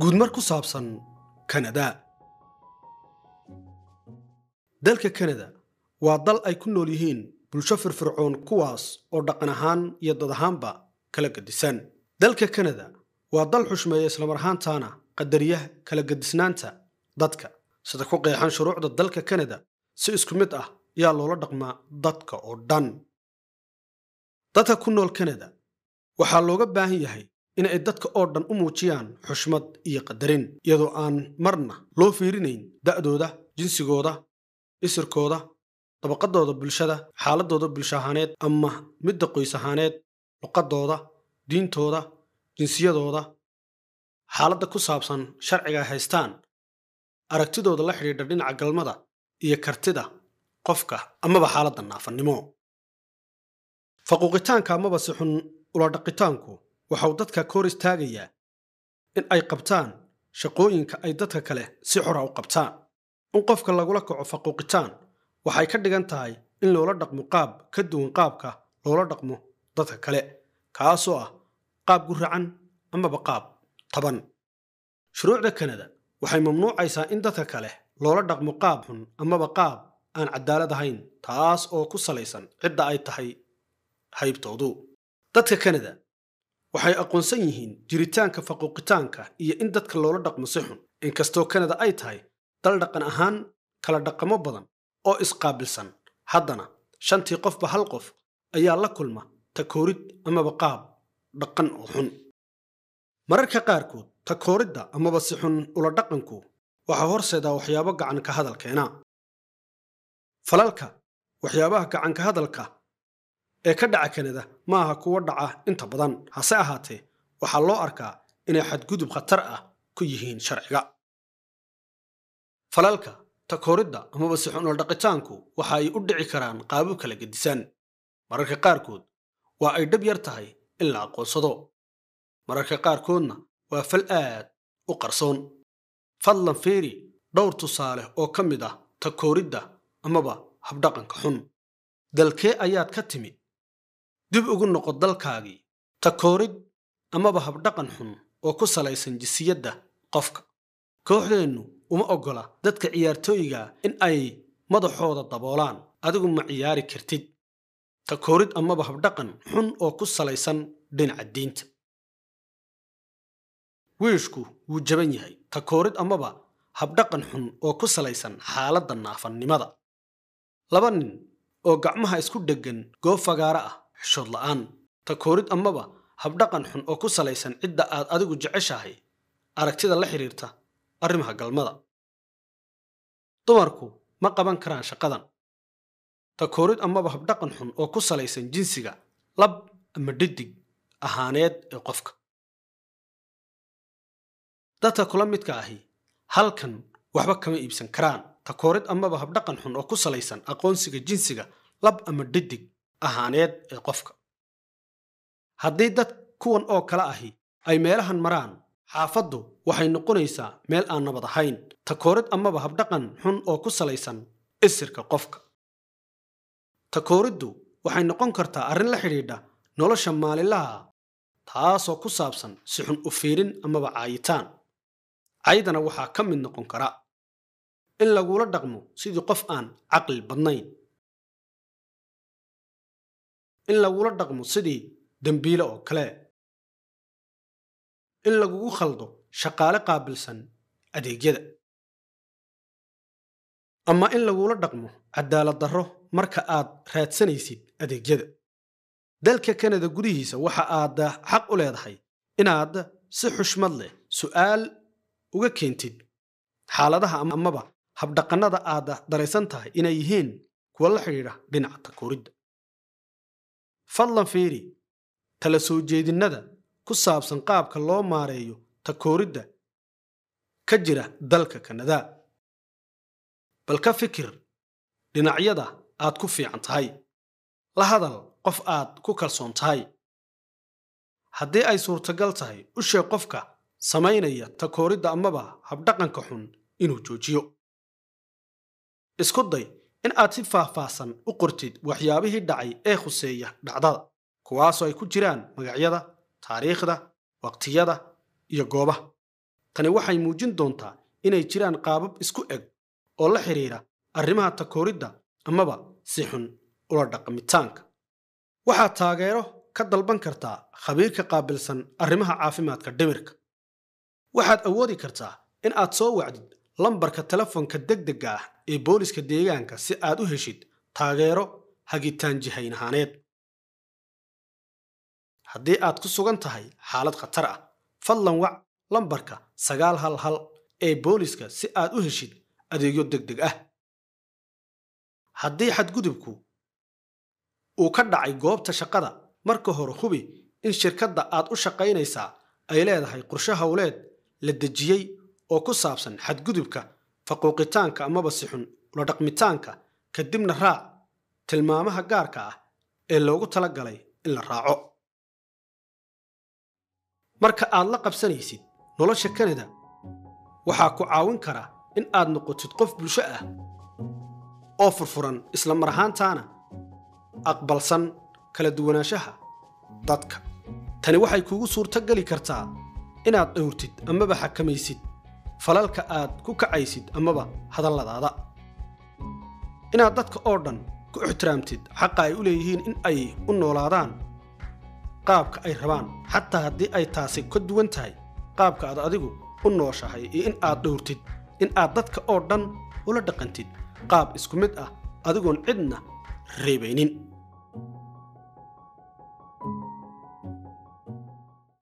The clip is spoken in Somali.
guudmar ku saabsan kanada dalka kanada waa dal ay ku nool yihiin bulsho firfircoon kuwaas oo dhaqan ahaan iyo dad ahaanba kala gedisan dalka kanada waa dal xushmeeya islamar ahaantaana qadariya kala gedisnaanta dadka sida ku qeexan shuruucda dalka kanada si isku mid ah yaa loola dhaqmaa dadka oo dhan dadka ku nool kanada waxaa looga baahan yahay in ay dadka oo dhan u muujiyaan xushmad iyo qadarin iyadoo aan marna loo fiirinayn da'dooda jinsigooda isirkooda dabaqadooda bulshada xaaladooda bulsho ahaaneed ama midda qoys ahaaneed luqadooda diintooda jinsiyadooda xaaladda ku saabsan sharciga ay haystaan aragtidooda la xidhiidha dhinaca galmada iyo kartida qofka amaba xaaladda naafannimo faquuqitaanka amaba si xun uladhaqitaanku waxau dadka ka hor istaagayaa in ay qabtaan shaqooyinka ay dadka kale si xora u qabtaan in qofka lagula kaco faquuqitaan waxay ka dhigan tahay in loola dhaqmo qaab ka duwan qaabka loola dhaqmo dadka kale kaasoo ah qaab guracan amaba qaab taban shuruucda kanada waxay mamnuucaysaa in dadka kale loola dhaqmo qaab xun amaba qaab aan cadaalad ahayn taas oo ku salaysan cidda ay tahay haybtoodu dadka kanada waxay aqoonsan yihiin jiritaanka faquuqitaanka iyo in dadka loola dhaqmo si xun inkastoo kanada ay tahay dal dhaqan ahaan kala dhaqamo badan oo isqaabilsan haddana shantii qofba hal qof ayaa la kulma takoorid amaba qaab dhaqan oo xun mararka qaarkood takooridda amaba si xun ula dhaqanku waxaa horseedaa waxyaabo gacanka hadalkeena falalka waxyaabaha gacanka hadalka ee ka dhaca kanada ma aha kuwa dhaca inta badan hase ahaatee waxaa loo arkaa inay xadgudub khatar ah ku yihiin sharciga falalka takooridda amaba si xun uladhaqitaanku waxa ay u dhici karaan qaabab kala gedisan mararka qaarkood waa ay dhab yar tahay in la aqoonsado mararka qaarkoodna waa fal aad u qarsoon fadlan feeri dhowr tusaale oo ka mid ah takooridda amaba habdhaqanka xun dalkee ayaad ka timi dib ugu noqo dalkaagii takoorid amaba habdhaqan xun oo ku salaysan jisiyadda qofka kooxdeennu uma oggola dadka ciyaartooyga in ay madaxooda daboolaan adigu ma ciyaari kartid takoorid amaba habdhaqan xun oo ku salaysan dhinaca diinta wiishku wuu jaban yahay takoorid amaba habdhaqan xun oo ku salaysan xaaladda naafannimada laba nin oo gacmaha isku dheggan goob fagaara ah xishood la'aan takoorid amaba habdhaqan xun oo ku salaysan cidda aad adigu jeceshahay aragtida la xidhiirta arrimaha galmada dumarku ma qaban karaan shaqadan takoorid amaba habdhaqan xun oo ku salaysan jinsiga lab ama dhidig ahaaneed ee qofka dadka kula midka ahi halkan waxba kama iibsan karaan takoorid amaba habdhaqan xun oo ku salaysan aqoonsiga jinsiga lab ama dhidig ahaaneed ee qofka haddii dad kuwan oo kale ahi ay meelahan maraan xaafaddu waxay noqonaysaa meel aan nabad ahayn takoorid amaba habdhaqan xun oo ku salaysan isirka qofka takooriddu waxay noqon kartaa arrin la xidhiidha nolosha maalinlaha taasoo ku saabsan si xun u fiirin amaba caayitaan caydana waxaa ka mid noqon kara in lagula dhaqmo sidii qof aan caqli badnayn in lagula dhaqmo sidii dembiile oo kale in lagugu khaldo shaqaale qaabilsan adeegyada ama in lagula dhaqmo cadaalad darro marka aad raadsanaysid adeegyada dalka kanada gudihiisa waxa aad xaq u leedahay inaad si xushmad leh su'aal uga keentid xaaladaha amaba habdhaqannada aad daraysan tahay inay yihiin kuwa la xidhiidha dhinaca takooridda fadlan fiiri tala soo jeedinnada ku saabsan qaabka loo maareeyo takooridda ka jira dalka kanada bal ka fikir dhinacyada aad ku fiican tahay la hadal qof aad ku kalsoon tahay haddii ay suurtagal tahay u sheeg qofka samaynaya takooridda amaba habdhaqanka xun inuu joojiyo isku day in aad si faahfaahsan u qortid waxyaabihii dhacay ee khuseeya dhacdada kuwaasoo ay ku jiraan magacyada taariikhda waqtiyada iyo goobaha tani waxay muujin doontaa inay jiraan qaabab isku eg oo la xidhiira arrimaha takooridda amaba si xun ula dhaqmitaanka waxaad taageero ka dalban kartaa khabiirka qaabilsan arrimaha caafimaadka dhimirka waxaad awoodi kartaa in aad soo wacdid lambarka telefoonka degdegga ah ee booliska deegaanka si aad u heshid taageero hagitaan jihayn ahaaneed haddii aad ku sugan tahay xaalad khatar ah fadlan wac lambarka sagaal hal hal ee booliska si aad u heshid adeegyo degdeg ah haddii xadgudubku uu ka dhacay goobta shaqada marka hore hubi in shirkadda aad u shaqaynaysaa ay leedahay qorshe howleed la dejiyey oo ku saabsan xadgudubka faquuqitaanka amaba si xun ula dhaqmitaanka kadibna raac tilmaamaha gaarka ah ee loogu tala galay in la raaco marka aad la qabsanaysid nolosha kanada waxaa ku caawin kara in aad noqotid qof bulsho ah oo furfuran isla mar ahaantaana aqbalsan kala duwanaanshaha dadka tani waxay kugu suurto geli kartaa inaad dhowrtid amaba xakamaysid falalka aad ku kacaysid amaba hadalladaada inaad dadka oo dhan ku ixtiraamtid xaqa ay u leeyihiin in ay u noolaadaan qaabka ay rabaan xataa haddii ay taasi ka duwan tahay qaabka aad adigu u nooshahay iyo in aad dhowrtid in aad dadka oo dhan ula dhaqantid qaab isku mid ah adigoon cidna reebaynin